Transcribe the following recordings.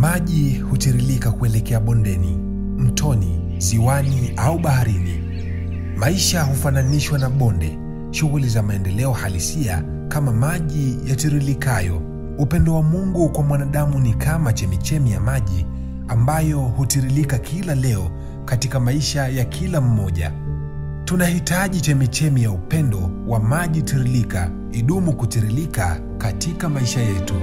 Maji hutiririka kuelekea bondeni, mtoni, ziwani au baharini. Maisha hufananishwa na bonde, shughuli za maendeleo halisia kama maji yatiririkayo. Upendo wa Mungu kwa mwanadamu ni kama chemichemi ya maji ambayo hutiririka kila leo katika maisha ya kila mmoja. Tunahitaji chemichemi ya upendo wa maji tiririka idumu kutiririka katika maisha yetu.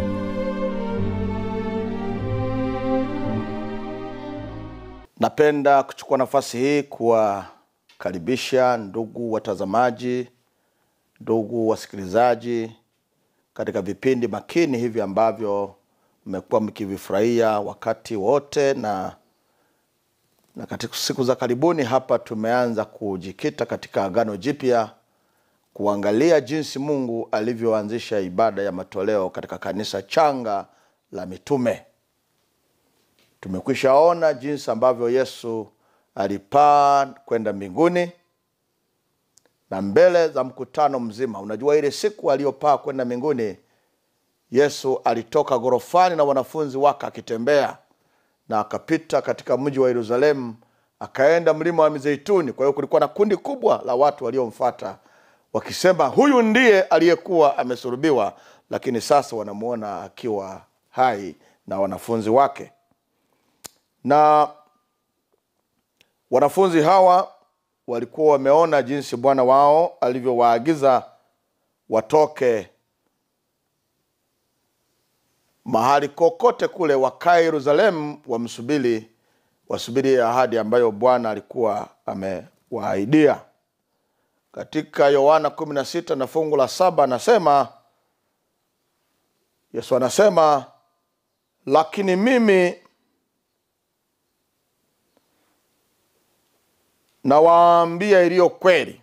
Napenda kuchukua nafasi hii kuwakaribisha ndugu watazamaji, ndugu wasikilizaji katika vipindi makini hivi ambavyo mmekuwa mkivifurahia wakati wote, na na katika siku za karibuni hapa tumeanza kujikita katika Agano Jipya, kuangalia jinsi Mungu alivyoanzisha ibada ya matoleo katika kanisa changa la mitume. Tumekwisha ona jinsi ambavyo Yesu alipaa kwenda mbinguni na mbele za mkutano mzima. Unajua, ile siku aliyopaa kwenda mbinguni, Yesu alitoka ghorofani na wanafunzi wake akitembea, na akapita katika mji wa Yerusalemu, akaenda mlima wa Mizeituni. Kwa hiyo kulikuwa na kundi kubwa la watu waliomfuata wakisema, huyu ndiye aliyekuwa amesulubiwa, lakini sasa wanamuona akiwa hai na wanafunzi wake na wanafunzi hawa walikuwa wameona jinsi Bwana wao alivyowaagiza watoke mahali kokote kule, wakae Yerusalemu, wamsubiri, wasubiri ahadi ambayo Bwana alikuwa amewaahidia. Katika Yohana kumi na sita na fungu la saba anasema, Yesu anasema, lakini mimi nawaambia iliyo kweli,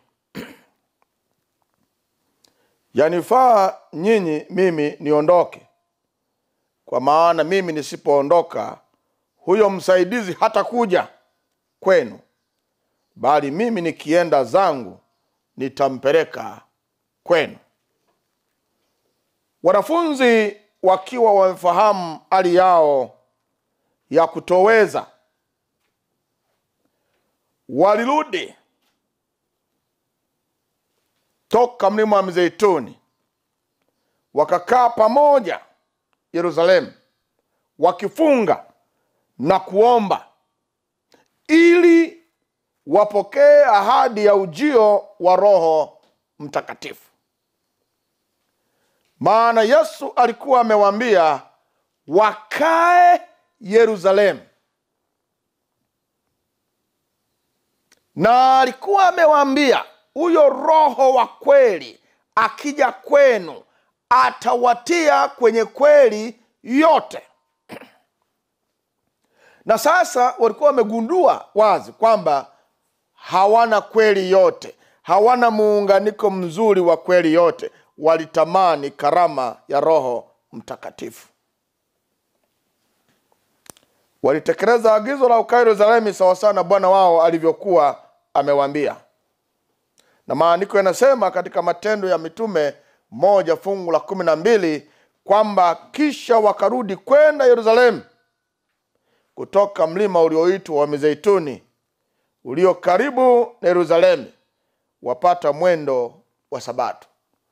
yanifaa nyinyi mimi niondoke, kwa maana mimi nisipoondoka, huyo msaidizi hatakuja kwenu, bali mimi nikienda zangu nitampeleka kwenu. Wanafunzi wakiwa wamefahamu hali yao ya kutoweza walirudi toka mlima wa Mizeituni, wakakaa pamoja Yerusalemu, wakifunga na kuomba ili wapokee ahadi ya ujio wa Roho Mtakatifu. Maana Yesu alikuwa amewaambia wakae Yerusalemu na alikuwa amewaambia huyo Roho wa kweli akija kwenu atawatia kwenye kweli yote. Na sasa walikuwa wamegundua wazi kwamba hawana kweli yote, hawana muunganiko mzuri wa kweli yote. Walitamani karama ya Roho Mtakatifu. Walitekeleza agizo la ukaa Yerusalemu sawasawa na Bwana wao alivyokuwa amewaambia na maandiko yanasema katika Matendo ya Mitume moja fungu la kumi na mbili kwamba kisha wakarudi kwenda Yerusalemu kutoka mlima ulioitwa wa Mizeituni ulio karibu na Yerusalemu, wapata mwendo wa Sabato.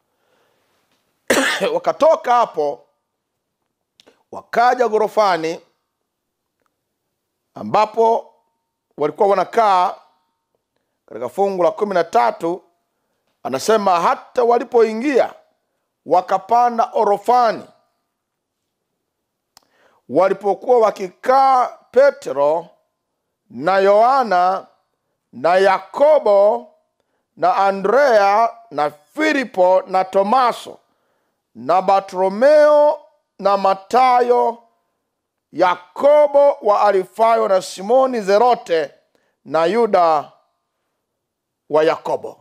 Wakatoka hapo wakaja ghorofani ambapo walikuwa wanakaa katika fungu la kumi na tatu anasema hata walipoingia wakapanda orofani. Walipokuwa wakikaa, Petro na Yohana na Yakobo na Andrea na Filipo na Tomaso na Bartolomeo na Matayo, Yakobo wa Alifayo na Simoni Zerote na Yuda wa Yakobo.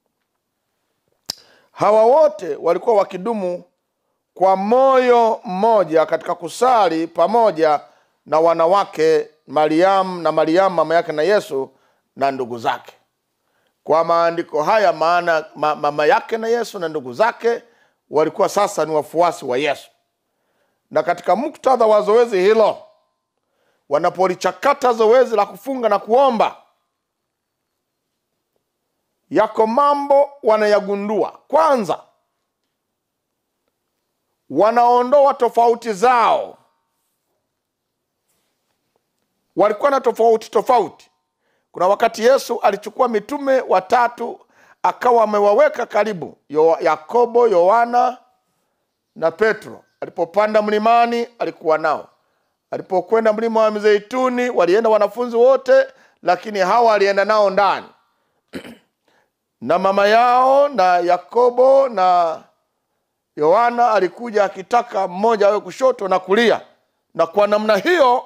Hawa wote walikuwa wakidumu kwa moyo mmoja katika kusali pamoja na wanawake Mariamu na Mariamu mama yake na Yesu na ndugu zake. Kwa maandiko haya, maana ma, mama yake na Yesu na ndugu zake walikuwa sasa ni wafuasi wa Yesu, na katika muktadha wa zoezi hilo wanapolichakata zoezi la kufunga na kuomba yako mambo wanayagundua kwanza wanaondoa tofauti zao walikuwa na tofauti tofauti kuna wakati yesu alichukua mitume watatu akawa amewaweka karibu Yo, yakobo yohana na petro alipopanda mlimani alikuwa nao alipokwenda mlima wa mizeituni walienda wanafunzi wote lakini hawa alienda nao ndani na mama yao na yakobo na yohana alikuja akitaka mmoja awe kushoto na kulia na kwa namna hiyo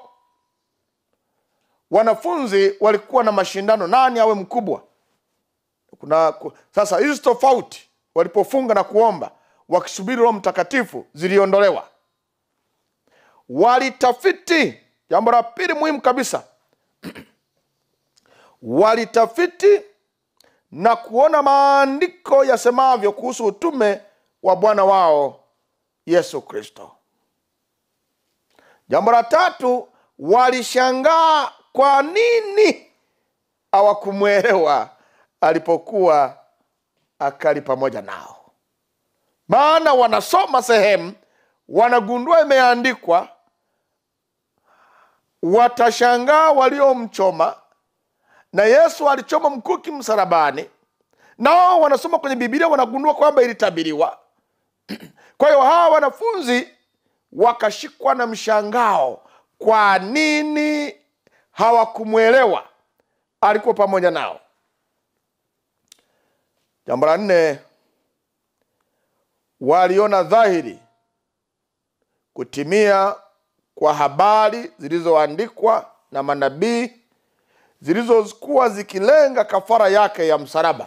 wanafunzi walikuwa na mashindano nani awe mkubwa kuna ku- sasa hizi tofauti walipofunga na kuomba wakisubiri roho mtakatifu ziliondolewa walitafiti jambo la pili muhimu kabisa walitafiti na kuona maandiko yasemavyo kuhusu utume wa bwana wao yesu kristo jambo la tatu walishangaa kwa nini hawakumwelewa alipokuwa akali pamoja nao maana wanasoma sehemu wanagundua imeandikwa watashangaa waliomchoma na yesu alichoma mkuki msalabani nao wanasoma kwenye bibilia wanagundua kwamba ilitabiriwa kwa hiyo hawa wanafunzi wakashikwa na mshangao kwa nini hawakumwelewa alikuwa pamoja nao jambo la nne waliona dhahiri kutimia kwa habari zilizoandikwa na manabii zilizokuwa zikilenga kafara yake ya msalaba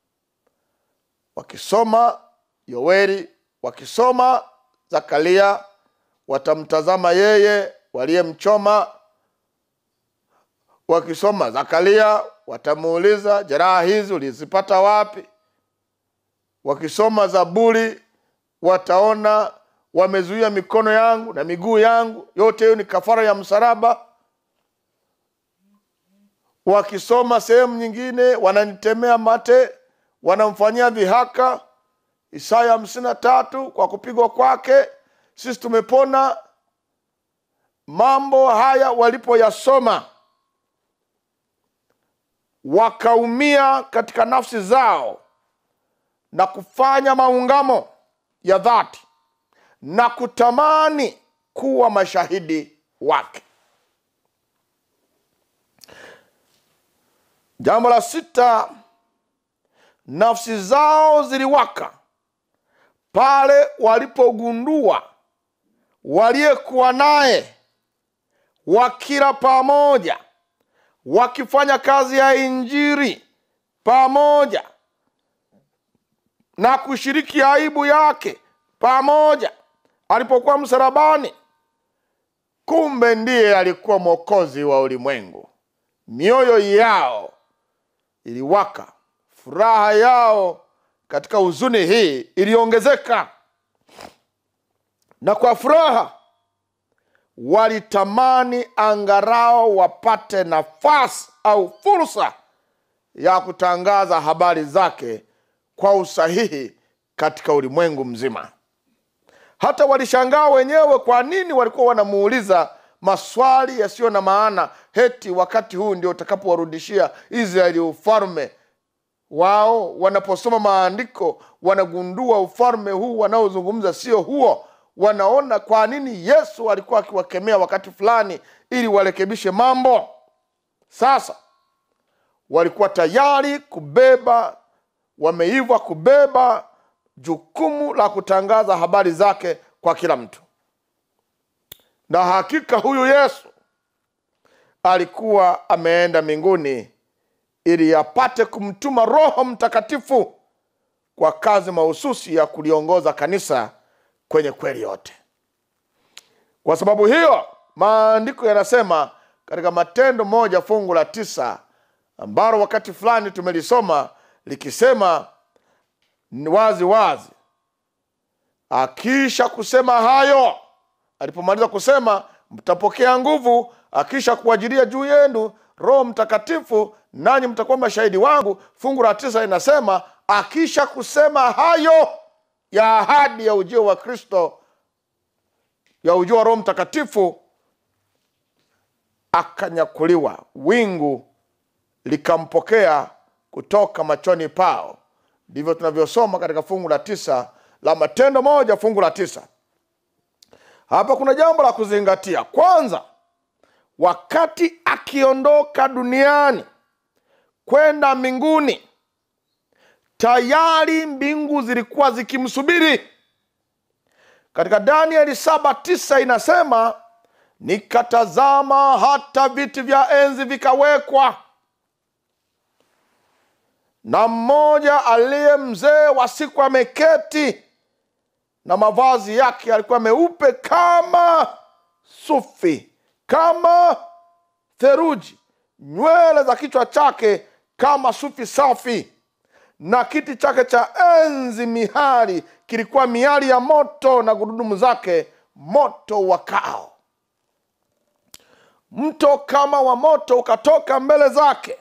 wakisoma yoeli wakisoma zakaria watamtazama yeye waliyemchoma wakisoma zakaria watamuuliza jeraha hizi ulizipata wapi wakisoma zaburi wataona wamezuia mikono yangu na miguu yangu yote hiyo ni kafara ya msalaba wakisoma sehemu nyingine wananitemea mate wanamfanyia dhihaka isaya hamsini na tatu kwa kupigwa kwake sisi tumepona mambo haya walipoyasoma wakaumia katika nafsi zao na kufanya maungamo ya dhati na kutamani kuwa mashahidi wake jambo la sita nafsi zao ziliwaka pale walipogundua waliyekuwa naye wakila pamoja wakifanya kazi ya injiri pamoja na kushiriki aibu yake pamoja alipokuwa msalabani kumbe ndiye alikuwa mwokozi wa ulimwengu mioyo yao iliwaka furaha yao katika huzuni hii iliongezeka na kwa furaha walitamani angarao wapate nafasi au fursa ya kutangaza habari zake kwa usahihi katika ulimwengu mzima hata walishangaa wenyewe kwa nini walikuwa wanamuuliza maswali yasiyo na maana heti wakati huu ndio utakapowarudishia israeli ufalme wao wanaposoma maandiko wanagundua ufalme huu wanaozungumza sio huo wanaona kwa nini yesu alikuwa akiwakemea wakati fulani ili warekebishe mambo sasa walikuwa tayari kubeba wameiva kubeba jukumu la kutangaza habari zake kwa kila mtu na hakika huyu yesu alikuwa ameenda mbinguni ili apate kumtuma roho mtakatifu kwa kazi mahususi ya kuliongoza kanisa kwenye kweli yote kwa sababu hiyo maandiko yanasema katika matendo moja fungu la tisa ambalo wakati fulani tumelisoma likisema ni wazi wazi akisha kusema hayo alipomaliza kusema mtapokea nguvu akisha kuajilia juu yenu roho mtakatifu nanyi mtakuwa mashahidi wangu fungu la tisa inasema akisha kusema hayo ya ahadi ya ujio wa kristo ya ujio wa roho mtakatifu akanyakuliwa wingu likampokea kutoka machoni pao ndivyo tunavyosoma katika fungu la tisa la matendo moja fungu la tisa hapa kuna jambo la kuzingatia kwanza wakati akiondoka duniani kwenda mbinguni tayari mbingu zilikuwa zikimsubiri katika danieli saba tisa inasema nikatazama hata viti vya enzi vikawekwa na mmoja aliye mzee wa siku ameketi na mavazi yake alikuwa meupe kama sufi kama theruji nywele za kichwa chake kama sufi safi na kiti chake cha enzi mihari kilikuwa miali ya moto na gurudumu zake moto wakao mto kama wa moto ukatoka mbele zake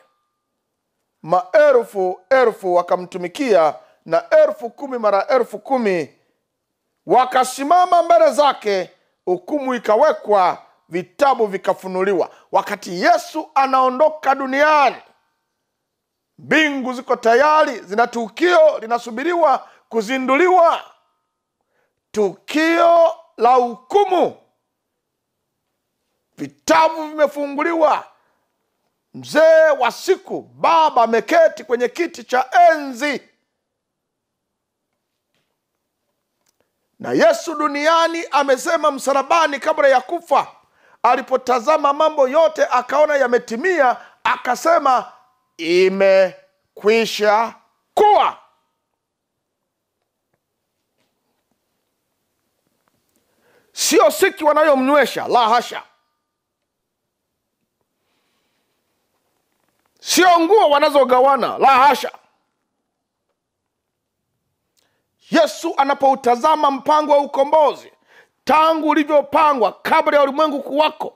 maelfu elfu wakamtumikia na elfu kumi mara elfu kumi wakasimama mbele zake hukumu ikawekwa vitabu vikafunuliwa wakati yesu anaondoka duniani mbingu ziko tayari zina tukio linasubiriwa kuzinduliwa tukio la hukumu vitabu vimefunguliwa mzee wa siku baba ameketi kwenye kiti cha enzi na yesu duniani amesema msalabani kabla ya kufa alipotazama mambo yote akaona yametimia akasema imekwisha kuwa sio siki wanayomnywesha la hasha sio nguo wanazogawana la hasha yesu anapoutazama mpango wa ukombozi tangu ulivyopangwa kabla ya ulimwengu kuwako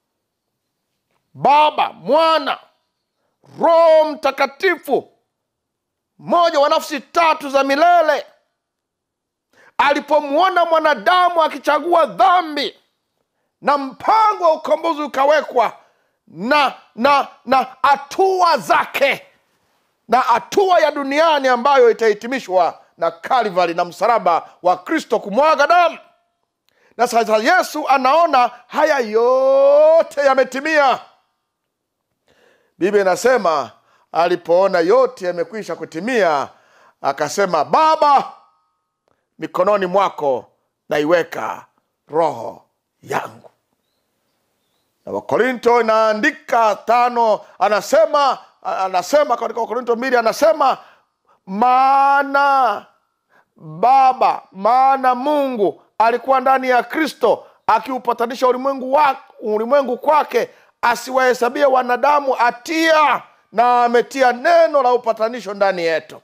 baba mwana roho mtakatifu mmoja wa nafsi tatu za milele alipomwona mwanadamu akichagua dhambi na mpango wa ukombozi ukawekwa na na na hatua zake na hatua ya duniani ambayo itahitimishwa na kalvari na msalaba wa kristo kumwaga damu na sasa yesu anaona haya yote yametimia biblia inasema alipoona yote yamekwisha kutimia akasema baba mikononi mwako naiweka roho yangu na wakorinto inaandika tano anasema anasema katika wakorinto mbili anasema maana baba maana mungu alikuwa ndani ya kristo akiupatanisha ulimwengu, wa, ulimwengu kwake asiwahesabie wanadamu hatia na ametia neno la upatanisho ndani yetu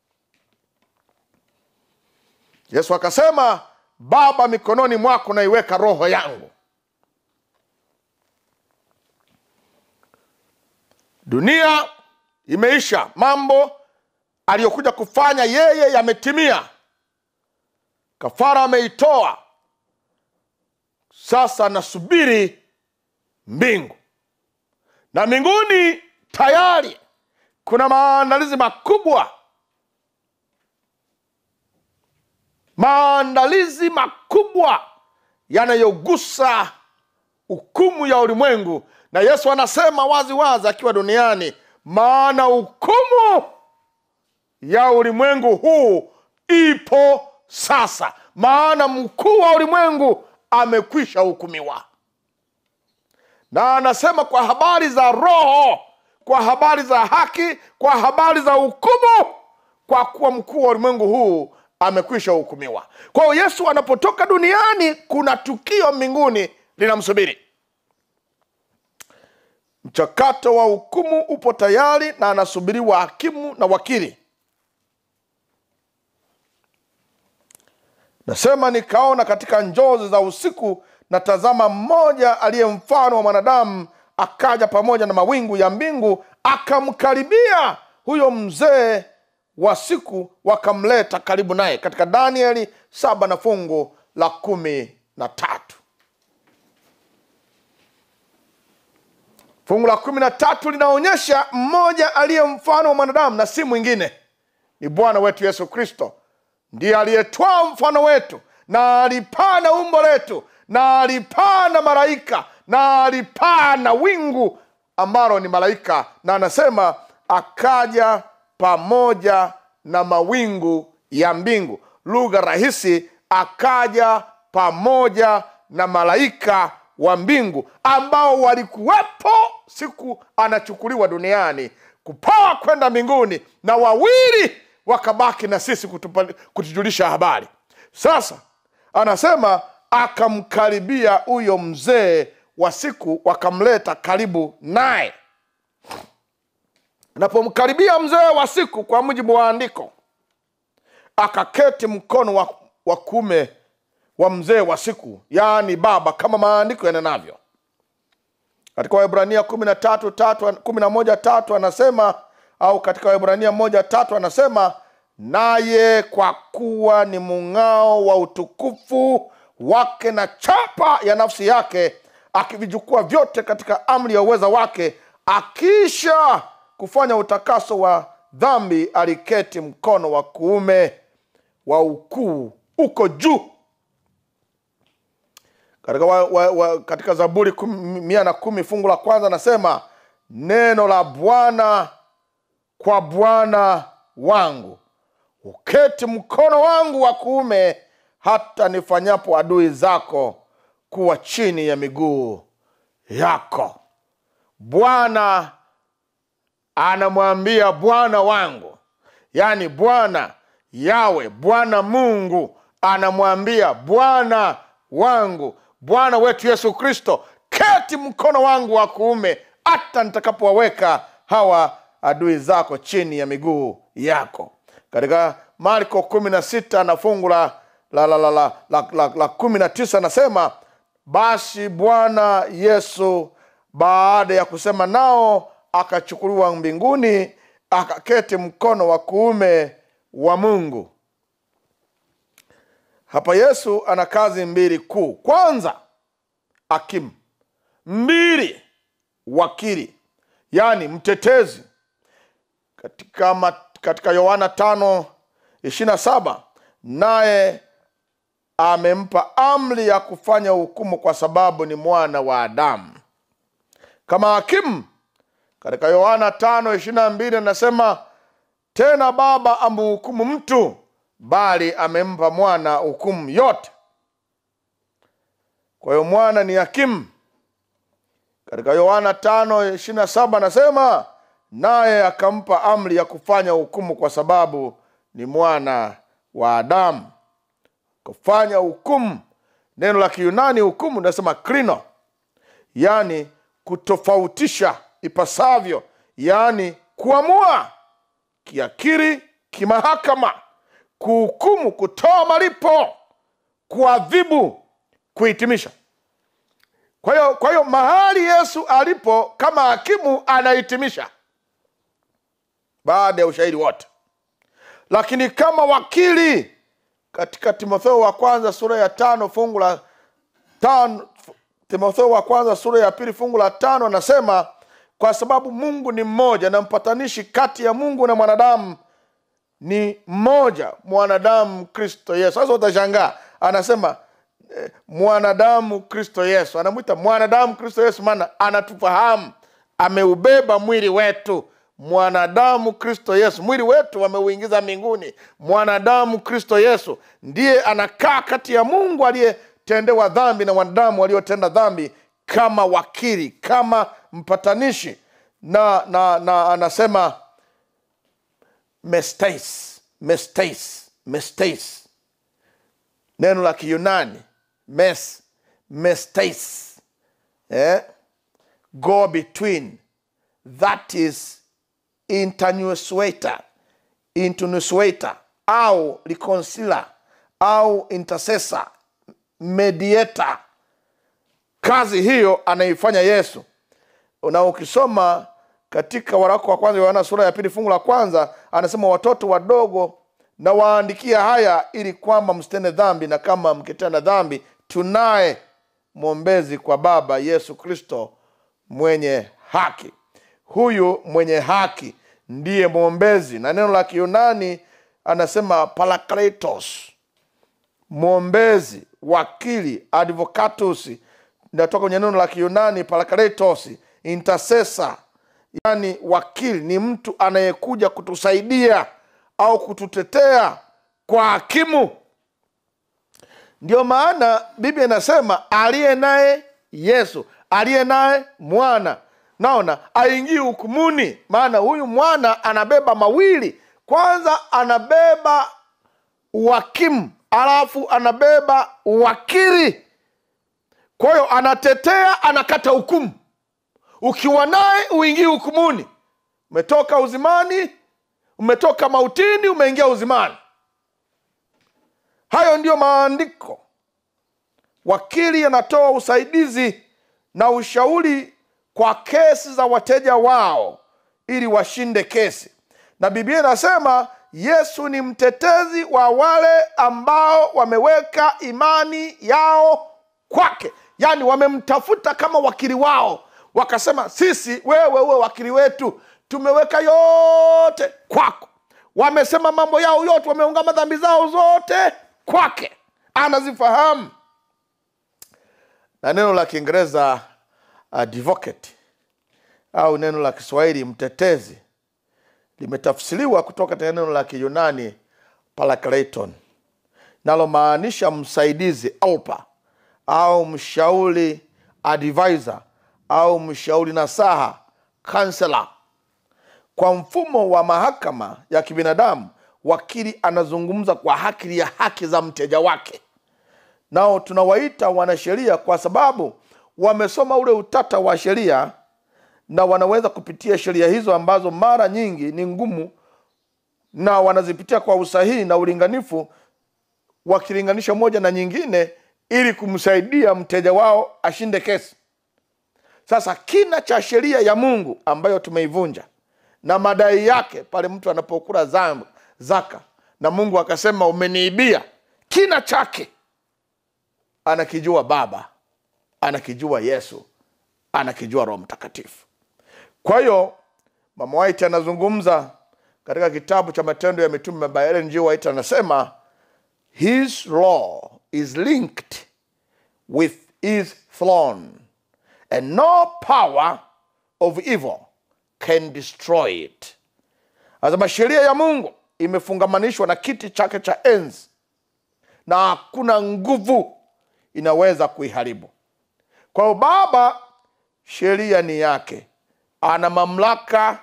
yesu akasema baba mikononi mwako naiweka roho yangu dunia imeisha mambo aliyokuja kufanya yeye yametimia kafara ameitoa sasa nasubiri mbingu na mbinguni tayari kuna maandalizi makubwa maandalizi makubwa yanayogusa hukumu ya ulimwengu na yesu anasema wazi wazi akiwa duniani maana hukumu ya ulimwengu huu ipo sasa maana mkuu wa ulimwengu amekwisha hukumiwa na anasema kwa habari za roho kwa habari za haki kwa habari za hukumu kwa kuwa mkuu wa ulimwengu huu amekwisha hukumiwa kwa hiyo yesu anapotoka duniani kuna tukio mbinguni linamsubiri mchakato wa hukumu upo tayari na anasubiriwa hakimu na wakili nasema nikaona katika njozi za usiku na tazama mmoja aliye mfano wa mwanadamu akaja pamoja na mawingu ya mbingu akamkaribia huyo mzee wa siku wakamleta karibu naye katika danieli saba na fungu la kumi na tatu fungu la kumi na tatu linaonyesha mmoja aliye mfano wa mwanadamu na si mwingine ni bwana wetu yesu kristo ndiye aliyetwaa mfano wetu na alipaa na umbo letu na alipaa na malaika na alipaa na wingu ambalo ni malaika na anasema akaja pamoja na mawingu ya mbingu lugha rahisi akaja pamoja na malaika wa mbingu ambao walikuwepo siku anachukuliwa duniani kupaa kwenda mbinguni na wawili wakabaki na sisi kutupa- kutujulisha habari sasa anasema akamkaribia huyo mzee wa siku wakamleta karibu naye napomkaribia mzee wa siku kwa mujibu wa andiko akaketi mkono wa, wa kume wa mzee wa siku yaani baba kama maandiko yanenavyo katika waibrania kumi na tatu tatu kumi na moja tatu anasema au katika waibrania moja tatu anasema naye kwa kuwa ni mung'ao wa utukufu wake na chapa ya nafsi yake akivichukua vyote katika amri ya uweza wake akisha kufanya utakaso wa dhambi aliketi mkono wa kuume wa ukuu uko juu katika, wa, wa, wa, katika zaburi kum- mia na kumi fungu la kwanza anasema neno la bwana kwa bwana wangu uketi mkono wangu wa kuume hata nifanyapo adui zako kuwa chini ya miguu yako bwana anamwambia bwana wangu yaani bwana yawe bwana mungu anamwambia bwana wangu bwana wetu yesu kristo keti mkono wangu wa kuume hata nitakapowaweka hawa adui zako chini ya miguu yako katika marko kumi na sita na fungu la la, la, la, la, la, la, la kumi na tisa anasema basi bwana yesu baada ya kusema nao akachukuliwa mbinguni akaketi mkono wa kuume wa mungu hapa yesu ana kazi mbili kuu kwanza akimu mbili wakili yaani mtetezi katika, ma, katika yohana tano ishirina saba naye amempa amri ya kufanya hukumu kwa sababu ni mwana wa adamu kama hakimu katika yohana tano ishirina mbili anasema tena baba amhukumu mtu bali amempa mwana hukumu yote kwa hiyo mwana ni hakimu katika yohana tano ishirina saba anasema naye akampa amri ya kufanya hukumu kwa sababu ni mwana wa adamu kufanya hukumu neno la kiyunani hukumu linasema krino yaani kutofautisha ipasavyo yaani kuamua kiakiri kimahakama kuhukumu kutoa malipo kuadhibu kuhitimisha kwa hiyo kwa hiyo mahali yesu alipo kama hakimu anahitimisha baada ya ushahidi wote lakini kama wakili katika timotheo wa kwanza sura ya tano fungu la tano timotheo wa kwanza sura ya pili fungu la tano anasema kwa sababu mungu ni mmoja na mpatanishi kati ya mungu na mwanadamu ni mmoja mwanadamu kristo yesu sasa utashangaa anasema eh, mwanadamu kristo yesu anamwita mwanadamu kristo yesu maana anatufahamu ameubeba mwili wetu mwanadamu kristo yesu mwili wetu ameuingiza mbinguni mwanadamu kristo yesu ndiye anakaa kati ya mungu aliyetendewa dhambi na wanadamu waliotenda dhambi kama wakili kama mpatanishi na na na anasema mestais mestais mestais neno la kiyunani mes mestais eh? go between that is internusuator internusuator au reconciler au intercessor mediator kazi hiyo anaifanya yesu na ukisoma katika waraka wa kwanza yohana sura ya pili fungu la kwanza anasema watoto wadogo na waandikia haya ili kwamba msitende dhambi na kama mkitenda dhambi tunaye mwombezi kwa baba yesu kristo mwenye haki huyu mwenye haki ndiye mwombezi na neno la kiyunani anasema parakletos mwombezi wakili advocatus inatoka kwenye neno la kiyunani parakletos intercessor yani wakili ni mtu anayekuja kutusaidia au kututetea kwa hakimu ndio maana biblia inasema aliye naye yesu aliye naye mwana naona aingii hukumuni maana huyu mwana anabeba mawili kwanza anabeba uhakimu alafu anabeba uwakili kwa hiyo anatetea anakata hukumu ukiwa naye uingii hukumuni umetoka uzimani umetoka mautini umeingia uzimani hayo ndiyo maandiko wakili anatoa usaidizi na ushauri kwa kesi za wateja wao ili washinde kesi na biblia inasema yesu ni mtetezi wa wale ambao wameweka imani yao kwake yaani wamemtafuta kama wakili wao wakasema sisi wewe uwe wakili wetu tumeweka yote kwako wamesema mambo yao yote wameungama dhambi zao zote kwake anazifahamu na neno la kiingereza advocate au neno la kiswahili mtetezi limetafsiriwa kutoka katika neno la kiyunani parakleton nalomaanisha msaidizi alpa au mshauri advisor au mshauri nasaha kansela kwa mfumo wa mahakama ya kibinadamu wakili anazungumza kwa haki ya haki za mteja wake nao tunawaita wanasheria kwa sababu wamesoma ule utata wa sheria na wanaweza kupitia sheria hizo ambazo mara nyingi ni ngumu na wanazipitia kwa usahihi na ulinganifu wakilinganisha moja na nyingine ili kumsaidia mteja wao ashinde kesi sasa kina cha sheria ya mungu ambayo tumeivunja na madai yake pale mtu anapokula zambi zaka na mungu akasema umeniibia kina chake anakijua baba anakijua yesu anakijua roho mtakatifu kwa hiyo mama white anazungumza katika kitabu cha matendo ya mitume by Ellen G. White anasema his law is linked with his throne and no power of evil can destroy it anasema sheria ya mungu imefungamanishwa na kiti chake cha enzi na hakuna nguvu inaweza kuiharibu kwa hiyo baba sheria ni yake ana mamlaka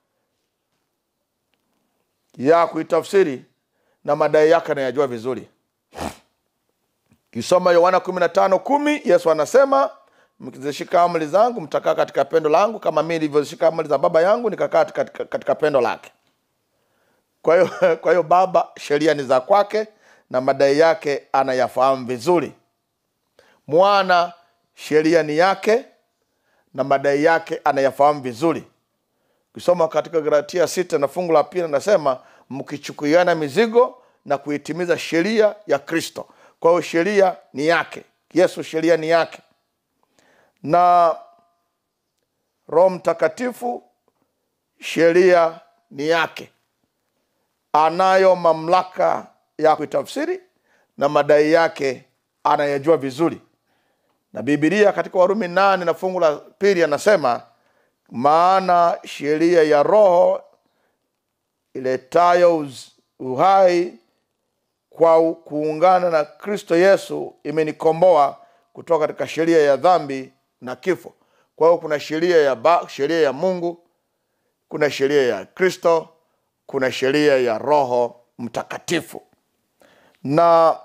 ya kuitafsiri na madai yake anayajua vizuri kisoma yohana kumi na tano kumi yesu anasema mkizishika amri zangu mtakaa katika pendo langu kama mi nilivyozishika amri za baba yangu nikakaa katika, katika pendo lake kwa hiyo kwa hiyo baba sheria ni za kwake na madai yake anayafahamu vizuri mwana sheria ni yake na madai yake anayafahamu vizuri ukisoma katika galatia sita na fungu la pili anasema mkichukuiana mizigo na kuitimiza sheria ya kristo kwa hiyo sheria ni yake yesu sheria ni yake na roho mtakatifu sheria ni yake anayo mamlaka ya kuitafsiri na madai yake anayajua vizuri na bibilia katika warumi nane na fungu la pili anasema maana sheria ya roho iletayo uz- uhai kwa u- kuungana na kristo yesu imenikomboa kutoka katika sheria ya dhambi na kifo kwa hiyo kuna sheria ya ba, sheria ya mungu kuna sheria ya kristo kuna sheria ya roho mtakatifu na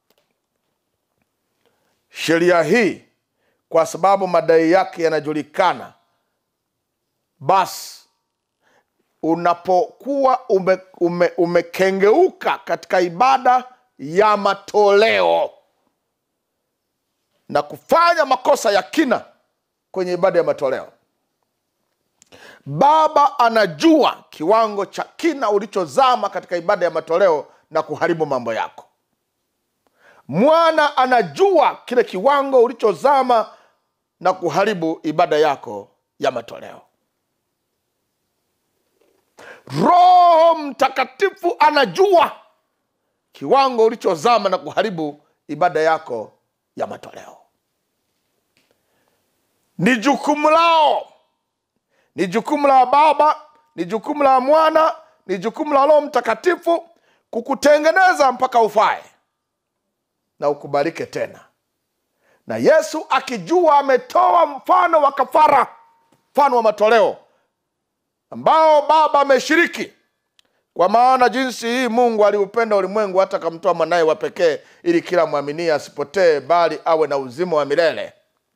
sheria hii kwa sababu madai yake yanajulikana basi unapokuwa ume, ume, umekengeuka katika ibada ya matoleo na kufanya makosa ya kina kwenye ibada ya matoleo baba anajua kiwango cha kina ulichozama katika ibada ya matoleo na kuharibu mambo yako mwana anajua kile kiwango ulichozama na kuharibu ibada yako ya matoleo roho mtakatifu anajua kiwango ulichozama na kuharibu ibada yako ya matoleo ni jukumu lao ni jukumu la baba ni jukumu la mwana ni jukumu la roho mtakatifu kukutengeneza mpaka ufae na ukubalike tena na yesu akijua ametoa mfano wa kafara mfano wa matoleo ambao baba ameshiriki kwa maana jinsi hii mungu aliupenda ulimwengu hata akamtoa mwanaye wa pekee ili kila mwaminie asipotee bali awe na uzima wa milele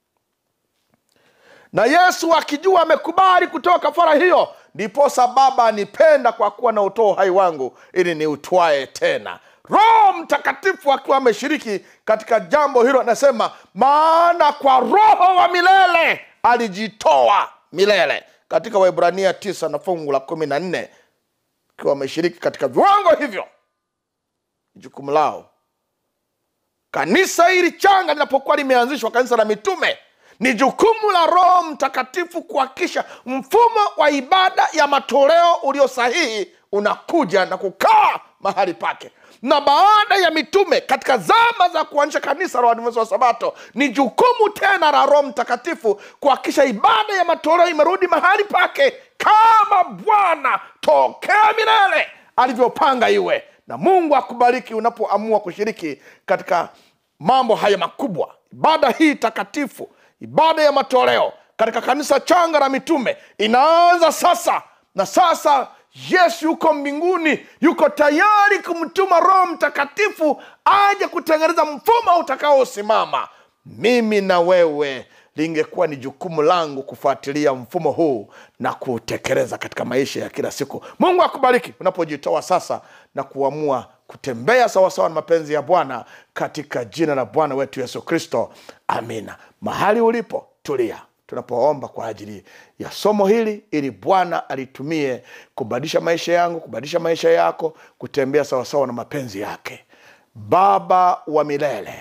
na yesu akijua amekubali kutoa kafara hiyo ndiposa baba anipenda kwa kuwa na utoa uhai wangu ili niutwae tena roho mtakatifu akiwa ameshiriki katika jambo hilo anasema maana kwa roho wa milele alijitoa milele katika waibrania tisa na fungu la kumi na nne akiwa wameshiriki katika viwango hivyo jukumu lao kanisa hili changa linapokuwa limeanzishwa kanisa la mitume ni jukumu la roho mtakatifu kuhakikisha mfumo wa ibada ya matoleo ulio sahihi unakuja na kukaa mahali pake na baada ya mitume katika zama za kuanzisha kanisa la waadventista wa sabato ni jukumu tena la roho mtakatifu kuhakikisha ibada ya matoleo imerudi mahali pake kama bwana tokea milele alivyopanga iwe na mungu akubariki unapoamua kushiriki katika mambo haya makubwa ibada hii takatifu ibada ya matoleo katika kanisa changa la mitume inaanza sasa na sasa yesu yuko mbinguni yuko tayari kumtuma roho mtakatifu aje kutengeneza mfumo utakaosimama mimi na wewe lingekuwa ni jukumu langu kufuatilia mfumo huu na kuutekeleza katika maisha ya kila siku mungu akubariki unapojitoa sasa na kuamua kutembea sawasawa na mapenzi ya bwana katika jina la bwana wetu yesu kristo amina mahali ulipo tulia tunapoomba kwa ajili ya somo hili ili bwana alitumie kubadilisha maisha yangu kubadilisha maisha yako kutembea sawasawa na mapenzi yake baba wa milele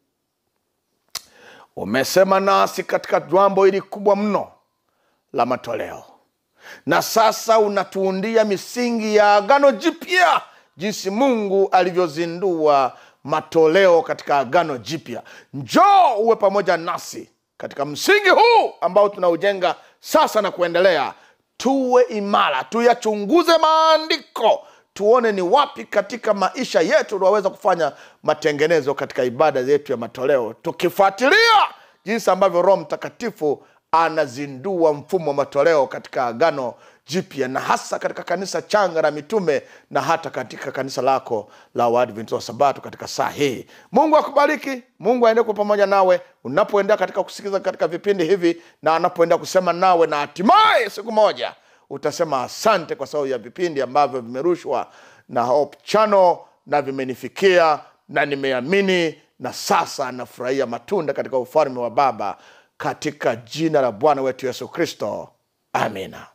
umesema nasi katika jambo hili kubwa mno la matoleo na sasa unatuundia misingi ya agano jipya jinsi mungu alivyozindua matoleo katika agano jipya njoo uwe pamoja nasi katika msingi huu ambao tunaujenga sasa na kuendelea tuwe imara tuyachunguze maandiko tuone ni wapi katika maisha yetu tunaweza kufanya matengenezo katika ibada yetu ya matoleo tukifuatilia jinsi ambavyo roho mtakatifu anazindua mfumo wa matoleo katika agano jipya na hasa katika kanisa changa la mitume na hata katika kanisa lako la waadventista wa sabato katika saa hii mungu akubariki mungu aende kwa pamoja nawe unapoendea katika kusikiliza katika vipindi hivi na anapoendea kusema nawe na hatimaye siku moja utasema asante kwa sababu ya vipindi ambavyo vimerushwa na Hope Channel na vimenifikia na nimeamini na sasa nafurahia matunda katika ufalme wa baba katika jina la bwana wetu yesu kristo amina